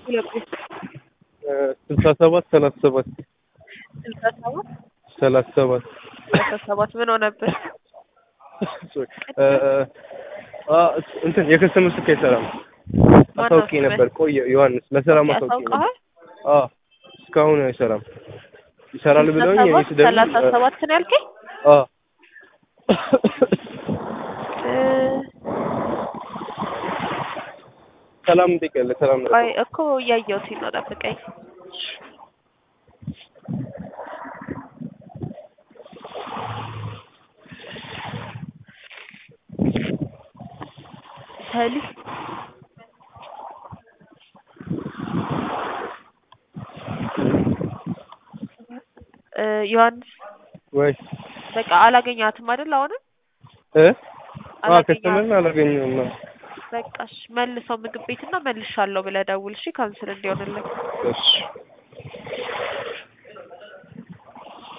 ስልሳ ሰባት ሰላሳ ሰባት ስልሳ ሰባት ሰላሳ ሰባት ሰላሳ ሰባት ምን ሆነብህ? እንትን የከስተመር ስልክ አይሰራም። ማነው አሳውቄ ስምህ? ነበር ቆየ ዮሐንስ ለሰላም አሳውቄ ነበር። ያሳውቀሃል? አዎ እስካሁን አይሰራም። ይሰራል ስልሳ ብለውኝ እኔ ሰባት ስደውል ሰላሳ ሰባት ነው ያልከኝ? አዎ እ ሰላም እንጠይቃለን። ሰላም ነው። ቆይ እኮ እያየሁት ነው፣ ጠብቀኝ። ሰሊ እ ዮሐንስ ወይ በቃ አላገኛትም አይደል? አሁንም እ አዎ አላገኘኋትም። ከስተመርን አላገኘሁም። በቃ እሺ፣ መልሰው ምግብ ቤትና መልሻለሁ ብለህ ደውል እሺ፣ ካንስል እንዲሆንልህ። እሺ